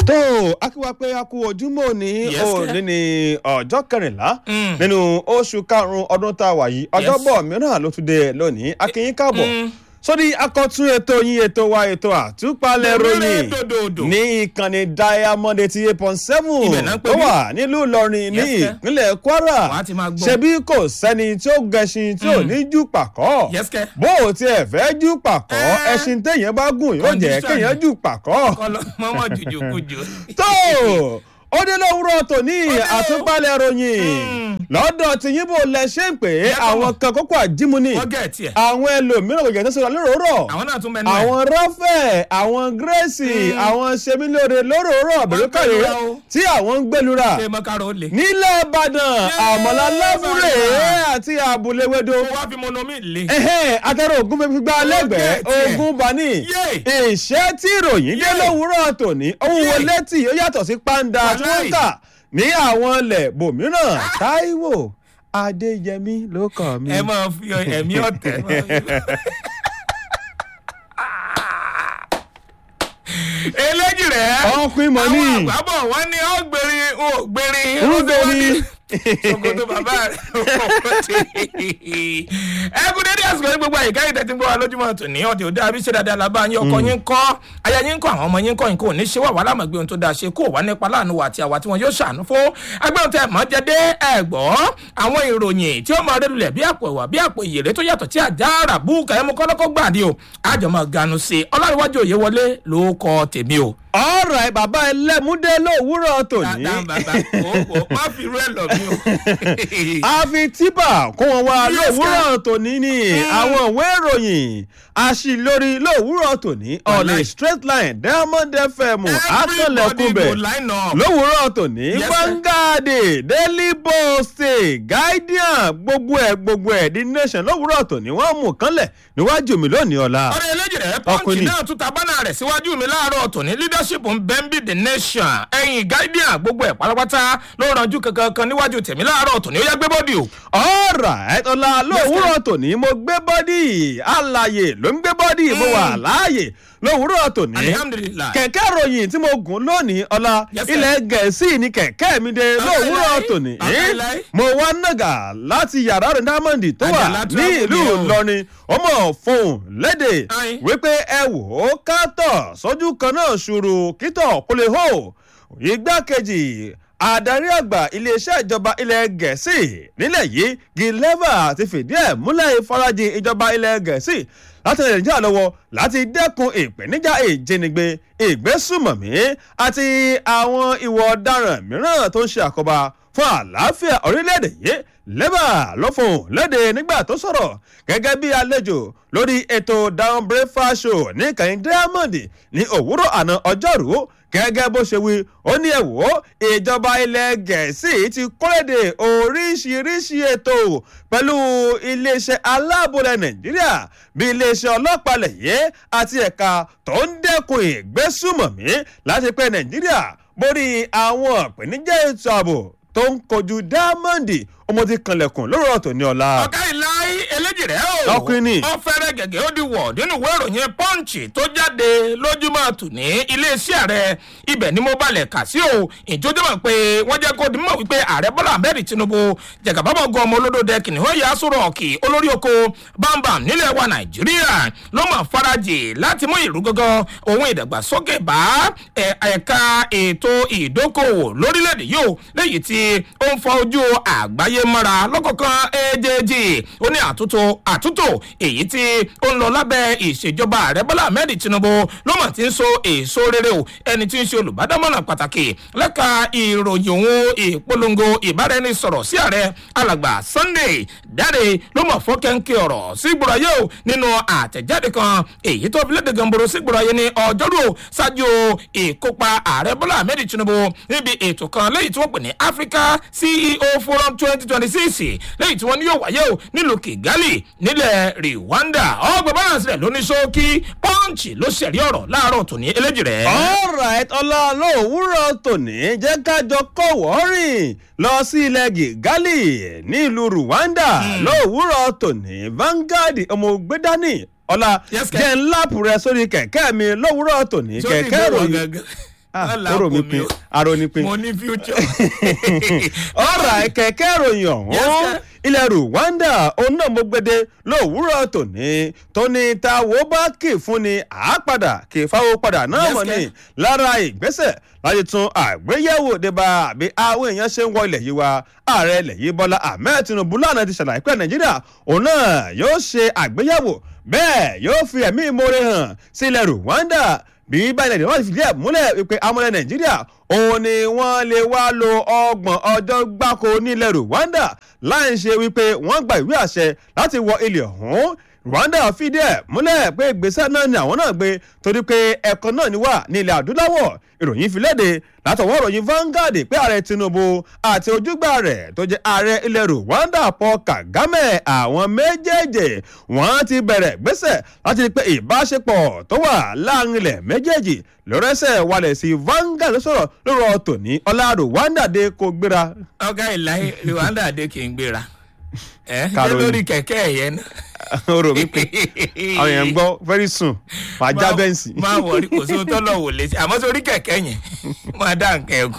tó akíwá pé a kú ojúmọ́ ní Yes, òní sir. ní ọjọ́ kẹrìnlá Mm. nínú oṣù karùn-ún ọdún tá a wà yìí ọjọ́bọ̀ mìíràn ló tún dé lónìí akínyín káàbọ̀ Mm. sórí akọ̀tún ètò yín ètò wa ètò àtúpalẹ̀ ròyìn dòdòdò. ní ìkànnì diamond eighty eight point seven Ibẹ̀ náà ń pè tó mí. wà nílùú ìlọrin ní Yes, sir. ìpínlẹ̀ kwara Wàá ti máa gbọ́. ṣebí kò sẹ́ni tí ó gẹṣin tí ò ní jù pàkọ́ Yes, sir. bó o tiẹ̀ fẹ́ jù pàkọ́ Eh. ẹṣin téèyàn bá gùn yóò jẹ́ Condition. kéèyàn jù pàkọ́ kọlọ mọmọ jùjù kùjù. tó ó dé lówùúrọ̀ tòní Ó dé o. àtúpalẹ̀ ròyìn Mm. lọ́dọ̀ tìyín bò lẹ ṣe ń pè é Yẹ kọ́ àwọn mọ̀. kan kókó àjímúni wọ́n gẹ̀ tiẹ̀. àwọn ẹlòmíràn kò jẹ́ tó sọ̀rọ̀ lóròórọ̀ àwọn náà tún mẹ́nu ẹ̀. àwọn rọ́fẹ̀ àwọn gírèsì àwọn sẹ́mílóore lóròórọ̀ àbẹ̀lókàrè gbẹlura o. tí àwọn ń gbẹlura ṣé mọ́kàrọ̀ ó le. nílẹ̀ ìbàdàn àmọ̀lá láfúrè Ìbàdàn. àti àbúléwédò ó wá fi mọ́nọ́mì le. ẹhẹ́n atẹ́rọ ogun fẹ́ fi gbá lẹ́gbẹ̀ẹ́ Ó gẹ̀ tiẹ̀. ogun bani Yé. ìṣẹ́ tí ìròyìn dé Yé. lówùúrọ̀ tòní ohun Yé. wo létí ó yàtọ̀ sí pàǹdà tí wọ́n ń Wàláì. tà ní àwọn ilẹ̀ bòmíràn táíwò adéyẹmí ló kàn mí. ẹ máa fi ẹ̀mí ọ̀tẹ̀. máa fi- eléjì rẹ̀. ọkùnrin mọ̀ ní àwọn àgbàbọ̀ wọ́n ní ó gbèrin ó gbèrin rúgbẹ́ni. sokoto bàbá rẹ̀ ẹ kú dédé àsìkò ní gbogbo àyíká ìtẹ́tí ń gbọ́ wa lójúmọ́ tò ní ọ̀dẹ̀ òde àbí ṣe dáadáa làbá yín ọkọ yín kọ́ aya yín kọ́ àwọn ọmọ yín kọ́ yín kò ní ṣe wà wà lámàgbé ohun tó dáa ṣe kó wà nípa láàánú wa àti àwa tí wọn yóò ṣàánú fún agbẹ́hùn tẹ mọ́ jẹ́dé ẹ̀gbọ́ àwọn ìròyìn tí ó máa rẹ́lulẹ̀ bí àpò ẹ̀wà bí àpò ìyèrè tó yàtọ̀ tí àjà ràbù kàyẹ́mu kọ́lọ́kọ́ gbàdí o àjọmọ̀ ganu sí i ọlọ́run òye wọlé ló kọ́ tèmi o ọ̀rọ̀ ẹ̀ bàbá ẹlẹ́múdé lówùúrọ̀ tòní. dáadáa bàbá kò kò má fi rú ẹ lọ mí o. a fi tíbà kó wọn wá Yes, lówùúrọ̀ tòní ní àwọn ìwé ìròyìn aṣílórí lówùúrọ̀ tòní on a Wàláì. straight line diamond fm Everybody akọlẹ̀kùnbẹ̀ go line up. lówùúrọ̀ tòní Yes, sir. vanguard daily post guardian gbogbo ẹ̀ gbogbo ẹ̀ the nation lówùúrọ̀ tòní wọ́n mú kánlẹ̀ níwájú mi lónìí ọ̀la. ọ̀rẹ́ eléjì rẹ̀ pọ́ǹkì Ọkùnrin. náà tún ta bánà rẹ̀ síwájú mi láàárọ̀ tòní leadership ń bẹ́ ń bí the nation ẹ̀yìn guardian gbogbo ẹ̀ pátápátá ló ranjú kankan kan níwájú tèmi láàárọ̀ tòní ó yá gbé bọ́dì o. ọ̀rà ẹ̀tọ́lá lówùúrọ̀ tòní mo gbé bọ́dì àlàyé ló ń gbé bọ́dì mo wà láàyè lówùúrọ̀ tòní alihamudulilayi. kẹ̀kẹ́ ròyìn tí mo gùn lónìí ọ̀la Yes, sir. ilẹ̀ gẹ̀ẹ́sì ni kẹ̀kẹ́ mi dé lówùúrọ̀ láí. tòní Bàbá láí. mo wá nàgà láti yàrá rẹ̀ dámọ̀ndì tó wà Àjàlá ní travel ìlú ni o. ìlọrin ọmọ fóun léde Ayin. wípé ẹ wò ó kátọ̀ sójú kan náà ṣòro kítọ̀ kó lè hó igbákejì adarí àgbà iléeṣẹ́ ìjọba ilẹ̀ gẹ̀ẹ́sì nílẹ̀ yìí gileva ti fìdí ẹ̀ múlẹ̀ ìfarajìn ìjọba ilẹ̀ gẹ̀ẹ́sì láti rìn nàìjíríà lọ́wọ́ láti dẹ́kun ìpèníjà ìjínigbé ìgbésùmọ̀mí àti àwọn ìwà ọ̀daràn mìíràn tó ń ṣe àkóbá fún àlàáfíà orílẹ̀-èdè yìí lẹ́bà ló fòun léde nígbà tó sọ̀rọ̀ gẹ́gẹ́ bí àlejò lórí ètò down breakfast show ní kàyín diamond ní òwúrọ̀ àná ọjọ́rú gẹ́gẹ́ bó ṣe wí ó ní ẹ̀wọ́ ìjọba ilẹ̀ gẹ̀ẹ́sì ti kọ́lédè oríṣiríṣi ètò pẹ̀lú iléeṣẹ́ aláàbòlẹ̀ nàìjíríà bí iléeṣẹ́ ọlọ́pàá lẹ̀yẹ́ àti ẹ̀ka tó ń dẹ́kun ìgbésùmọ̀mí láti pé nàìjíríà borí àwọn ìpèníjà ètò ààbò tó ń kojú dámọ́ǹdì ọmọ ti kanlẹ̀kùn lórí ọ̀tọ̀ ní ọ̀la. ọ̀gá ìláyé eléjì rẹ̀ o. Ọkùnrin ni. ó fẹ́rẹ̀ gẹ̀gẹ́ ó di wọ̀ nínú ìwé ìròyìn pọ́ǹchì tó jáde lójúmọ́ tù ní iléeṣẹ́ ààrẹ ibẹ̀ ni mo balẹ̀ kà sí o ìjọjọ́ mọ̀ pé wọ́n jẹ́ kó dimọ̀ wípé ààrẹ bọ́lá ahmed tinubu jẹ̀gàbábọ̀ gan ọmọ olódò kìnìún yà sọ̀rọ̀ ọ̀kì olórí oko bámbam nílẹ̀ wa nàìjíríà ló mọ̀ farajì láti mú ìrú gangan ohun ìdàgbàsókè bá ẹ̀- ẹ̀ka ètò ìdókòwò lórílẹ̀‐èdè yìí o léyìí tí ó ń fọ ojú àgbáyé mọ́ra lọ́kọ̀ọ̀kan èjèèjì ó ní àtúntò àtúntò èyí tí ó ń lọ lábẹ́ ìṣèjọba ààrẹ bọ́lá ahmed tinubu ló mọ̀ tí ń so èso rere o ẹni tí ń ṣe olùbádámọ̀ràn pàtàkì lẹ́ka ìròyìn òun ìpolongo ìbáraẹnisọ̀rọ̀ sí ààrẹ alàgbà sunday dáre ló mọ̀ fọ́kẹ́ńkẹ́ ọ̀rọ̀ sí gbòòràyè o nínú àtẹ̀jáde kan èyí tó fi léde gànboro sí gbòòràyè ní ọjọ́rú o ṣáájú ìkópa ààrẹ bọ́lá ahmed tinubu níbi ètò kan lẹ́yìn tí wọ́n pè ní africa ceo forum twenty twenty six lẹ́yìn tí wọ́n ní yóò wáyé o nílùú kigali nílẹ̀ rwanda ọgbà balance rẹ̀ ló ní ṣókí pọ́ǹchì ló ṣẹ̀rí ọ̀rọ̀ láàárọ̀ tòní eléjì rẹ̀. alright ọlá lówùúrọ̀ tòní jẹ́ kájọ kọ̀wọ́ rìn lọ sí ilẹ̀ gígálì nílùú rwanda lówùúrọ̀ tòní vanguard ọmọ ògbédání ọlá Yes, kẹ̀. jẹ́ ńláàpù rẹ sórí kẹ̀kẹ́ mi lówùúrọ̀ tòní Sórí kẹ̀kẹ́ ìgbéwọ̀ ròyìn gangan. Ah, Wọ́n là kóró mi kò pin o. aró ni pin. mo ní future. ọ̀rọ̀ kẹ̀kẹ́ ìròyìn Yes, ọ̀hún sir. ilẹ̀ rwanda òun náà mo gbede lówùúrọ̀ tòní tóní ta wo bá kì fún ni àápadà kì í fáwọ́ padà náà Yes, mọ̀ sir. ni lára ìgbésẹ̀ láti tún àgbéyẹ̀wò débà àbí àwọn èèyàn ṣe ń wọ ilẹ̀ yìí wa ààrẹ ilẹ̀ yìí bọ́lá ahmed tinubu lánàá ti ṣàlàyé pé nàìjíríà òun náà yóò ṣe àgbéyẹ̀wò bẹ́ẹ̀ yóò fi ẹ̀mí ìmoore hàn sí ilẹ̀ rwanda bí báyìí nàìjíríà wọ́n ti fìdí ẹ̀ múlẹ̀ wípé amúlẹ̀ nàìjíríà òun ni wọ́n lè wá lo ọgbọ̀n ọjọ́ gbáko nílẹ̀ rwanda láì ṣe wípé wọ́n gba ìwé àṣẹ láti wọ ilẹ̀ ọ̀hún rwanda fìdí ẹ̀ múlẹ̀ pé ìgbésẹ̀ náà ni àwọn náà gbé torí pé ẹ̀kọ́ náà ni wà ní ilẹ̀ adúláwọ̀ ìròyìn fi léde látọwọ́ ìròyìn Vanguard pé ààrẹ Tinubu àti ojúgbà rẹ̀ tó jẹ́ ààrẹ ilẹ̀ Rwanda Paul Kagame àwọn méjèèjì wọ́n ti bẹ̀rẹ̀ gbésẹ̀ láti rí pé ìbáṣepọ̀ tó wà láàrin ilẹ̀ méjèèjì lọ́rẹ́sẹ̀ wálẹ̀ sí Vanguard ló sọ̀rọ̀ lórí ọ̀tọ̀ ní ọlá Rwanda dé kó gbéra. ọgá ìlàyé rwanda dé kì í gbéra ẹ ṣé Caroline. lórí kẹkẹ ẹyẹ náà. o rò wípé àwọn èèyàn ń gbọ́ very soon màá já bẹ́ǹsì. máa wọrí kò sí ohun tó lọ wò létí àmọ́ sórí kẹ̀kẹ́ yẹn máa dá nǹkan ẹ̀gùn.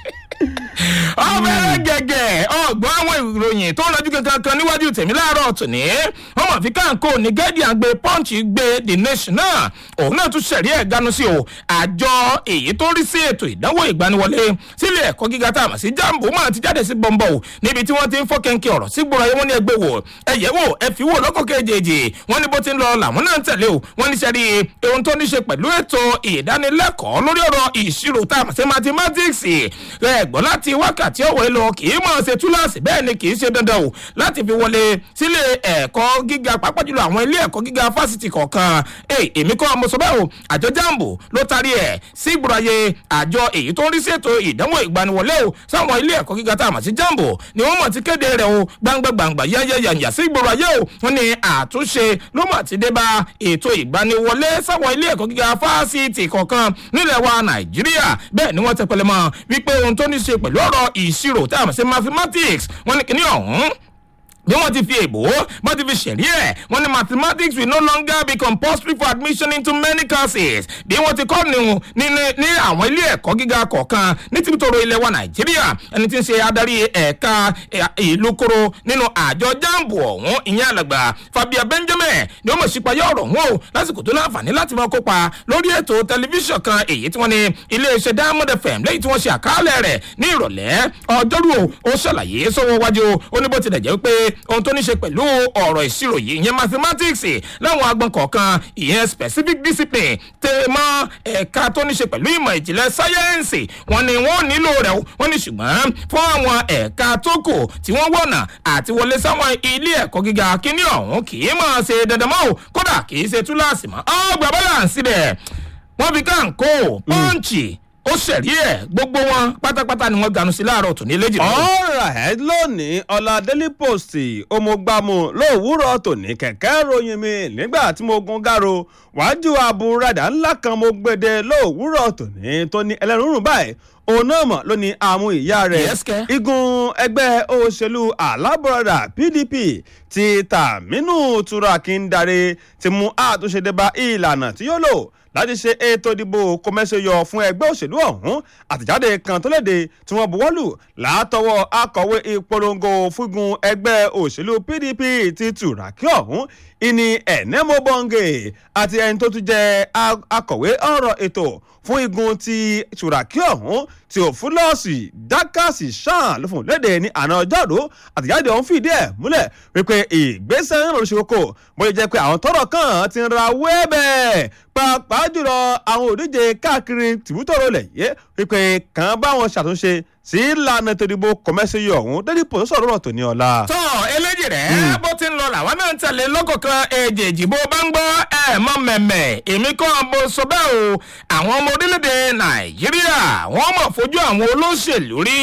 ọbẹ̀rẹ̀ gẹ̀gẹ̀ ọgbọ́n àwọn ìròyìn tó ń lọ́jú kankan kan níwájú tèmi láàárọ̀ tòní wọ́n mọ̀ fi káńkó ní guardian gbé punch gbé the nation náà òun náà tún ṣẹ̀rí ẹ̀ ganu sí o àjọ èyí tó rí sí ètò ìdánwò ìgbaniwọlé sílé ẹ̀kọ́ gíga tá a mọ̀ sí jambo máa ti jáde sí bọ́ńbọ́ o níbi tí wọ́n ti ń fọ́ kẹ́ńkẹ́ ọ̀rọ̀ sí gbòòrò ayé wọn ní ẹgbẹ́ wò ẹ yẹ̀ wò ẹ fi wò lọ́kọ̀ kejì wọ́n ní bó ti ń lọ làwọn náà ń tẹ̀lé o wọ́n ní sẹ́rí ohun tó ní ṣe pẹ̀lú ètò ìdánilẹ́kọ̀ọ́ lórí ọ̀rọ̀ ìṣirò tá a mọ̀ sí mathematics ẹ gbọ́ láti wákàtí ọ̀wọ́ lọ kì í mọ̀ ṣe túláàsì bẹ́ẹ̀ ni kì í ṣe dandan o láti fi wọlé sílé ẹ̀kọ́ gíga pàápàá jùlọ àwọn ilé ẹ̀kọ́ gíga fásitì kọ̀ọ̀kan ẹ èmi kọ́ mo sọ bẹ́ẹ̀ o àjọ jambo ló tarí ẹ̀ sí ìgbòràyè àjọ èyí tó ń rí sí ètò ìdánwò ìgbaniwọlé o sáwọn ilé ẹ̀kọ́ gíga tá a mọ̀ sí jambo ni wọ́n mọ̀ ti kéde rẹ̀ o gbangba gbangba yẹ́yẹ́yẹ́yẹ́ sí ìgboro ayé o wọ́n ní àtúnṣe ló mọ̀ ti dé bá ètò ìgbaniwọlé sáwọn ilé ẹ̀kọ́ gíga fásitì kọ̀ọ̀kan nílẹ̀ wa nàìjíríà bẹ́ẹ̀ ni wọ́n tẹpẹlẹ mọ́ wípé ohun tó ní ṣe pẹ̀lú ọ̀rọ̀ ìṣirò tá a mọ̀ sí mathematics wọ́n ní kíní ọ̀hún bí wọ́n ti fi èbó wọ́n ti fi ṣẹ̀rí ẹ̀ wọ́n ní mathematics will no longer be compulsory for admission into many courses bí wọ́n ti kọ́ ní ní ní àwọn ilé ẹ̀kọ́ gíga kọ̀ọ̀kan ní tìbítòrò ilẹ̀ wa nàìjíríà ẹni tí ń ṣe adarí ẹ̀ka ìlú koro nínú àjọ jambo ọ̀hún ìyẹn àlàgbà fabia benjamin ni ó mọ̀ sípayá ọ̀rọ̀ ọ̀hún o lásìkò tó láǹfààní láti máa kópa lórí ètò tẹlifíṣàn kan èyí tí wọ́n ní iléeṣẹ́ diamond fm lẹ́yìn tí wọ́n ṣe àkàálẹ̀ rẹ̀ ní ìrọ̀lẹ́ ọjọ́rú o ó ṣàlàyé sọ́wọ́ wájú ó ní bó tilẹ̀ jẹ́ pé ohun tó ní ṣe pẹ̀lú ọ̀rọ̀ ìṣirò yìí ìyẹn mathematics láwọn agbọn kọ̀ọ̀kan ìyẹn specific discipline tẹ mọ́ ẹ̀ka tó ní ṣe pẹ̀lú ìmọ̀ ìjìnlẹ̀ sáyẹ́ǹsì wọn ni wọ́n nílò rẹ̀ o wọ́n ní ṣùgbọ́n fún àwọn ẹ̀ka tó kù tí wọ́n wọ̀nà àti wọlé sáwọn ilé ẹ̀kọ́ gíga kíní ọ̀hún kì í mọ̀ ṣe dandan mọ́ o kódà kì í ṣe túláàsì mọ́ ọgbà balance rẹ̀ wọ́n fi káńkó pọ́ǹchì ó ṣẹ̀rí ẹ̀ gbogbo wọn pátápátá ni wọ́n ganu sí láàárọ̀ tòní léjì lọ́wọ́. ọ̀rọ̀ ẹ̀ lónìí ọ̀la daily post ọmọgbàmù lówùúrọ̀ tòní kẹ̀kẹ́ ròyìn mi nígbà tí mo gun gàrò wájú àbúradà ńlá kan mo gbèdé lówùúrọ̀ tòní tó ní ẹlẹ́rùnrún báyìí òun náà mọ̀ ló ní àwọn ìyá rẹ̀ Yes, kẹ́. igun ẹgbẹ́ òṣèlú alábọ̀rọ̀dà pdp ti tàmínú turakindare ti mú àtúnṣe dé bá ìlànà tí yóò lò láti ṣe ètò ìdìbò kọmẹsẹyọ fún ẹgbẹ́ òṣèlú ọ̀hún àtẹ̀jáde kan tó léde tí wọ́n buwọ́lù látọwọ́ akọ̀wé ìpolongo fúngun ẹgbẹ́ òṣèlú pdp ti tùràkì ọ̀hún ìní ẹ̀nẹ́mọ́bọ̀ǹgè àti ẹni tó tún jẹ́ a- akọ̀wé ọ̀rọ̀ ètò fún igun ti tùràkì ọ̀hún tí òfúlọ́ọ̀sì dákàsì sàn ló fún léde ní àná ọjọ́rú àtẹ̀jáde ọ̀hún fìdí ẹ̀ múlẹ̀ wípé ìgbésẹ̀ ń lọ ṣe kókó bóyá jẹ́ pé àwọn tọ́rọ̀ kan ti ń ra wẹ́ẹ̀bẹ̀ pàápàá jùlọ àwọn òdíje káàkiri tìbútọ̀rọ̀ lẹ̀ yé wípé kàn bá wọn ṣàtúnṣe sí ìlànà ètò ìdìbò kọ̀mẹ́sì ọ̀hún dédé pò sọ̀rọ̀ rọ̀ tó ní ọ̀la. tọ́ eléjì rẹ̀ bó ti ń lọ làwọn náà ń tẹ̀lé lọ́kọ̀ọ̀kan èjèèjì bó bá ń gbọ́ ẹ̀ mọ́ mẹ̀mẹ̀ èmi kọ́ mo sọ bẹ́ẹ̀ o àwọn ọmọ orílẹ̀-èdè nàìjíríà wọ́n mọ̀ fojú àwọn olóṣèlú rí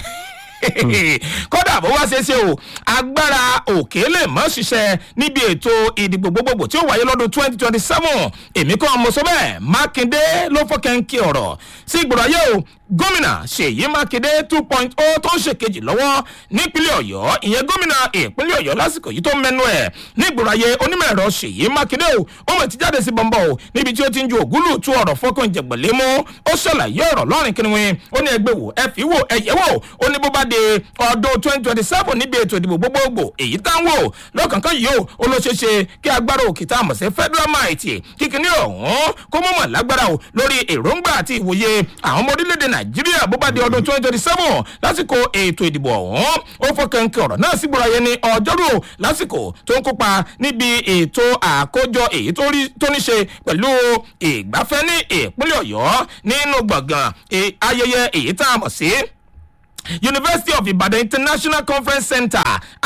kódà bó wá ṣe ṣe o agbára òkè lè mọ́ ṣiṣẹ́ níbi ètò ìdìbò gbogbogbò tí ó wáyé lọ́dún twenty twenty seven èmi kọ́ mo sọ bẹ́ẹ̀ mákindé ló fọ́kẹ́ńkì ọ̀rọ̀ sí ìgbòrò ayé o gómìnà ṣèyí mákindé two point o tó ń ṣèkejì lọ́wọ́ nípínlẹ̀ ọ̀yọ́ ìyẹn gómìnà ìpínlẹ̀ ọ̀yọ́ lásìkò yìí tó mẹ́nu ẹ̀ nígboro ayé onímọ̀ ẹ̀rọ ṣèyí mákindé o ó mọ̀ ti jáde sí bọ́ńbọ́ o níbi tí ó ti ń ju ògúlù tú ọ̀rọ̀ fọ́kàn jẹ̀gbẹ̀lẹ́ mú ó ṣàlàyé ọ̀rọ̀ lọ́rìn kìnìún ó ní ẹgbẹ́ wò ẹ fi wò ẹ yẹ wò ó ní bó bá de ọdún twenty twenty seven níbi ètò ìdìbò gbogbogbò èyí tá ń wò lọ́kànkán yìí o ó ló ṣeé ṣe kí agbára òkè tá a mọ̀ sí federal might kíkiní ọ̀hún kó mọ̀mọ̀ lágbára o lórí èròǹgbà àti ìwòye àwọn ọmọ orílẹ̀-èdè nàìjíríà bó bá di ọdún twenty twenty seven lásìkò ètò ìdìbò ọ̀hún ó fọkànkì ọ̀rọ̀ náà sígbóra yẹn ní ọjọ́rú lásìkò tó ń kópa níbi ètò àkójọ èyí tó ní ṣe pẹ̀lú ìgbafẹ́ ní ìpínlẹ̀ ọ̀yọ́ nínú gbọ̀ngàn ayẹyẹ èyí tá a mọ̀ sí university of ibadan international conference center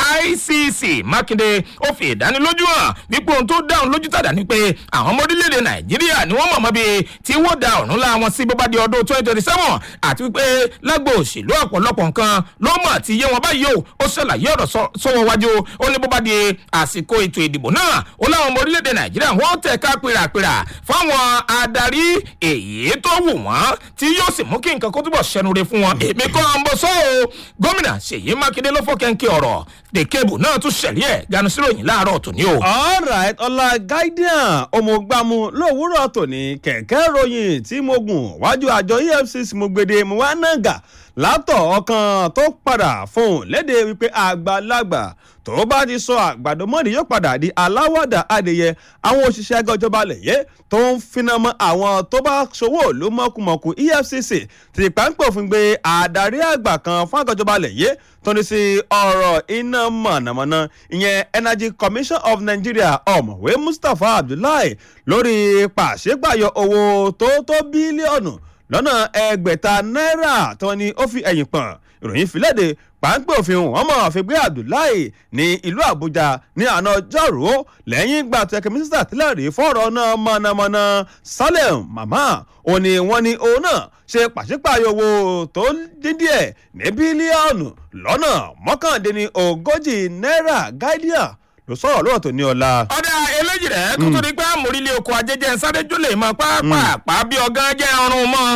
icc mákindé ó fi ìdánilójú hàn wípé ohun tó dáhùn lójú tàdá ni pé àwọn ọmọ orílẹ̀-èdè nàìjíríà ni wọ́n mọ̀ mọ́ bíi tí wọ́n da ọ̀run la wọn sí bó bá di ọdún twenty twenty seven àti wípé lágbo òṣèlú ọ̀pọ̀lọpọ̀ nǹkan ló mọ̀ tí yé wọn báyìí o ó ṣàlàyé ọ̀rọ̀ sọ́wọ́ wájú ó ní bó bá di àsìkò ètò ìdìbò náà ó láwọn ọmọ orílẹ̀-èdè nàìjíríà wọ́n tẹ̀ ká pèràpèrà fáwọn adarí èyí tó wù wọ́n tí yóò sì mú kí nǹkan kó túbọ̀ ṣẹnure fún wọn èmi kọ́ ń bọ́ sọ́ o gómìnà ṣèyí mákindé ló fọkẹ́ńkẹ́ ọ̀rọ̀ dèkébù náà tún ṣẹ̀rí ẹ̀ ganu síròyìn láàárọ̀ tòní o. alright ọlá guardian ọmọgbàmù lówùúrọ̀ tòní kẹ̀kẹ́ ròyìn tí mo gùn wájú àjọ efcc mo gbede mo wá nàgà látọ̀ ọkàn tó padà fóun léde wípé àgbàlagbà tó bá ti sọ àgbàdo mọ́ni yóò padà di aláwàdà adìyẹ àwọn òṣìṣẹ́ ẹgbẹ́ ìjọba lẹ̀yẹ tó ń finá mọ́ àwọn tó bá ṣòwò ló mọ́kùmọ́kù efcc ti pàǹpẹ̀ òfin gbé adarí àgbà kan fún àgbà ìjọba lẹ̀yẹ tó ní sí ọ̀rọ̀ iná mọ̀nàmọ́ná ìyẹn energy commission of nigeria ọ̀mọ̀wé mustapha abdullahi lórí pàṣípàyọ owó tó tó bílíọ̀nù lọ́nà ẹgbẹ̀ta náírà tó ní ó fi ẹ̀yìn pọ̀n ìròyìn fìlédè pàǹpẹ́ òfin wọn mọ̀ àfigbé abdullahi ní ìlú àbújá ní àná ọjọ́rú lẹ́yìn ìgbà tó ẹ̀kẹ́ mínísítà tẹ́lẹ̀ rí fọ́ọ̀rọ̀ náà mọ̀nàmọ́ná salem mama òun ni wọ́n ní òun náà ṣe pàṣípààyò owó tó dín díẹ̀ ní bílíọ̀nù lọ́nà mọ́kàndínní ogójì náírà guardian ló sọ̀rọ̀ lóòrọ̀ tó ní ọ̀la. ọ̀dà eléjì rẹ̀ kó tó di pé àmúrílé oko ajẹ́jẹ́ sáré jólè mọ́ pápá bí ọ̀gán jẹ́ ọrùn mọ́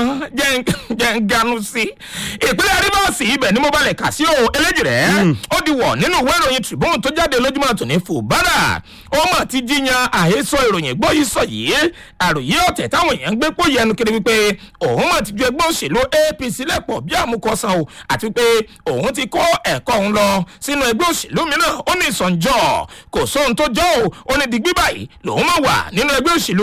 jẹ́ ń ganu sí. ìpínlẹ̀ rivers ibẹ̀ ni mo balẹ̀ kà sí o eléjì rẹ̀ ó di wọ̀ nínú ìwé ìròyìn tribune tó jáde lójúmọ́ tòní fùbárà ó mà ti jíyan àhesọ ìròyìn gbọ́ yìí sọ yìí àròyé ọ̀tẹ̀ táwọn èèyàn ń gbé pò yẹnu kiri wípé òun mà ti ju ẹgbẹ́ òṣèlú apc lẹ́pọ̀ bí àmúkọ́sán o àti wípé òun ti kó ẹ̀kọ́ òun lọ sínú ẹgbẹ́ òṣèlú mìíràn ó ní ìsọ̀njọ́ kò sóhun tó jọ́ ò ó ní digbí báyìí lòun máa wà nínú ẹgbẹ́ òṣèlú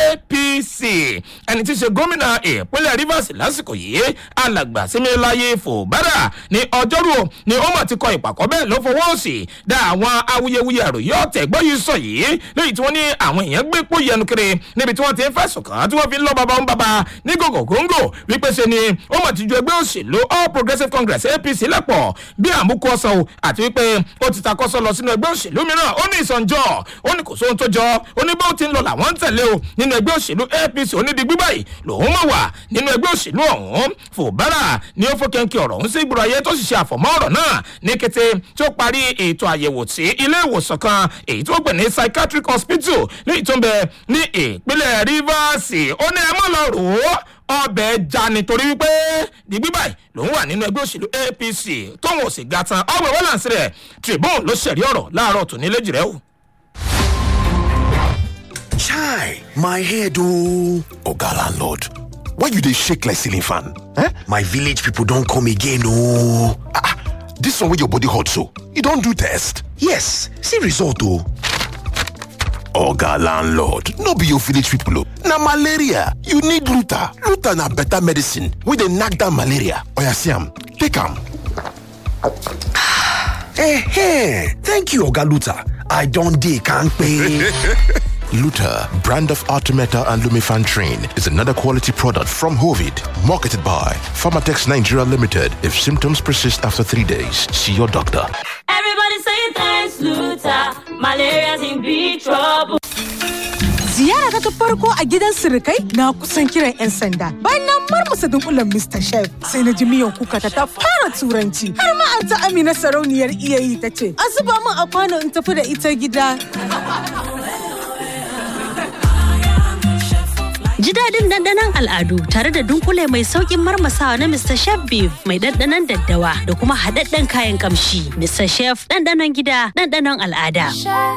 apc ẹni tí í ṣe gómìnà ìpínlẹ̀ rivers lásìkò yìí alàgbà símíláyé fòbárà ní ọjọ́rú ni ó mà ti kọ ìpàkọ́ bẹ́ẹ̀ ló fọwọ́ sí dá àwọn awuyewuye àròyé ọ̀tẹ̀ gbọ́ yìí sọ yìí lẹ́yìn tí wọ́n ní àwọn èèyàn gbé pò yẹnu kiri níbi tí wọ́n ti ń fẹ̀sùn kàn tí wọ́n fi ń lọ bàbá ń bàbá ní gògò góńgò wípé ṣe ni ó mà ti ju ẹgbẹ́ òṣèlú all progressives congress apc lẹ́pọ̀ bí àmúkú ọ̀sán o àti wípé ó ti takọ́sọ lọ sínú ẹgbẹ́ òṣèlú mìíràn ó ní ìsọ̀njọ́ ó ní kò sóhun tó jọ ó ní bó ti ń lọ làwọn ń tẹ̀lé o nínú ẹgbẹ́ òṣèlú apc onídìgbí báyìí lòun mọ̀ wà nínú ẹgbẹ́ òṣèlú ọ̀hún fòbárà ni ó fọ́kẹ́ńkì ọ̀rọ̀ ọ̀hún sí ìgboro ayé tó sì ṣe àfọ̀mọ́ ọ̀rọ̀ náà ní kété tí ó parí ètò àyẹ̀wò tí ilé ìwòsàn kan èyí tó gbẹ̀ ní psychiatric hospital léyìí tó ń bẹ ní ìpínlẹ̀ rivers ó ní ẹ mọ̀ lọ rò ó ọbẹ̀ já nítorí wípé dìgbì báyìí lòun wà nínú ẹgbẹ́ òṣèlú apc tóun ò sì ga tan ọgbẹ̀ wọ́láǹsì rẹ̀ tribune ló ṣẹ̀rí ọ̀rọ̀ láàárọ̀ tòní léjì rẹ̀ o. chai my head ooo oga landlord why you dey shake like ceiling fan eh my village people don come again ooo ah this one wey your body hot so you don do test yes see result o. oga landlord no be your village people o na malaria you need luta luta na better medicine wey dey knack down malaria oya see am take am. Eh, thank you oga luta i don dey kampe. Luta, brand of Artemeta and Lumifan Train, is another quality product from Hovid, marketed by Pharmatex Nigeria Limited. If symptoms persist after three days, see your doctor. Everybody say thanks, Luta. Malaria's in big trouble. Ziyara ta farko a gidan sirikai na kusan kiran 'yan sanda. Bayan na marmasa dunkulen Mr. Chef sai na ji miyan kuka ta ta fara turanci. Har ma an ta Amina sarauniyar iyayi ta ce, "A zuba min a kwano in tafi da ita gida." Ji daɗin ɗanɗanon al'adu tare da dunkule mai sauƙin marmasawa na Mr. Chef Beef mai ɗanɗanon daddawa da kuma haɗaɗɗen kayan ƙamshi. Mr. Chef ɗanɗanon gida ɗanɗanon al'ada.